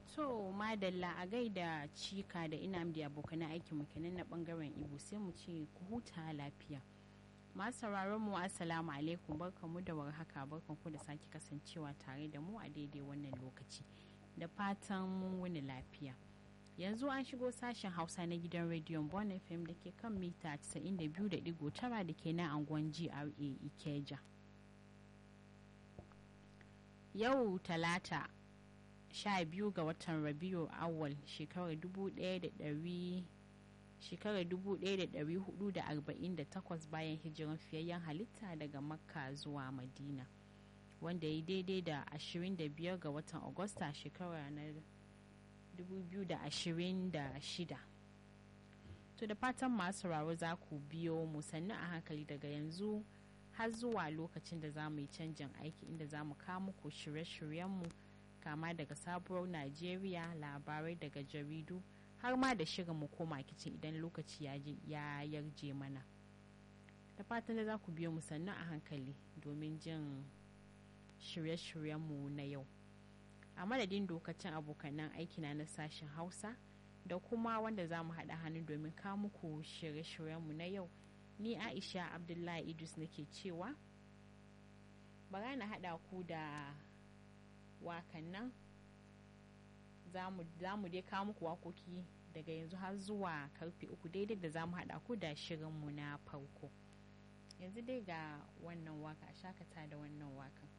to madalla a gaida cika da ina da abokan aikin kenan na bangaren ibo sai mu ce ku huta lafiya masu sauraron mu assalamu alaikum barkamu da warhaka barkanku da sake kasancewa tare da mu a daidai wannan lokaci da fatan mun wuni lafiya yanzu an shigo sashen hausa na gidan rediyon bon fm da ke kan mita 92.9 da ke na angon gra ikeja yau talata 12 ga watan rabiu awal shekarar 1448 bayan hijiran fiyayyen halitta daga makka zuwa madina wanda ya daidai da 25 ga watan agusta shekara na 2026 to da fatan masu sauraro za ku biyo mu sannu a hankali daga yanzu har zuwa lokacin da za mu yi canjin aiki inda za mu kawo muku shirye-shiryenmu kama daga sabuwar najeriya labarai daga jaridu har ma da shirin mu koma kicin idan lokaci ya yarje mana da fatan da za ku biyo mu sannu a hankali domin jin shirye-shiryenmu na yau a madadin dokacin abokanan aikina na sashen hausa da kuma wanda za mu haɗa hannu domin kawo muku shirye-shiryenmu na yau ni aisha abdullahi idris nake cewa bara na haɗa ku da wakan nan za mu dai kawo muku wakoki daga yanzu har zuwa karfe uku daidai da za mu haɗa ku da shirinmu na farko yanzu dai ga wannan waka shakata da wannan wakan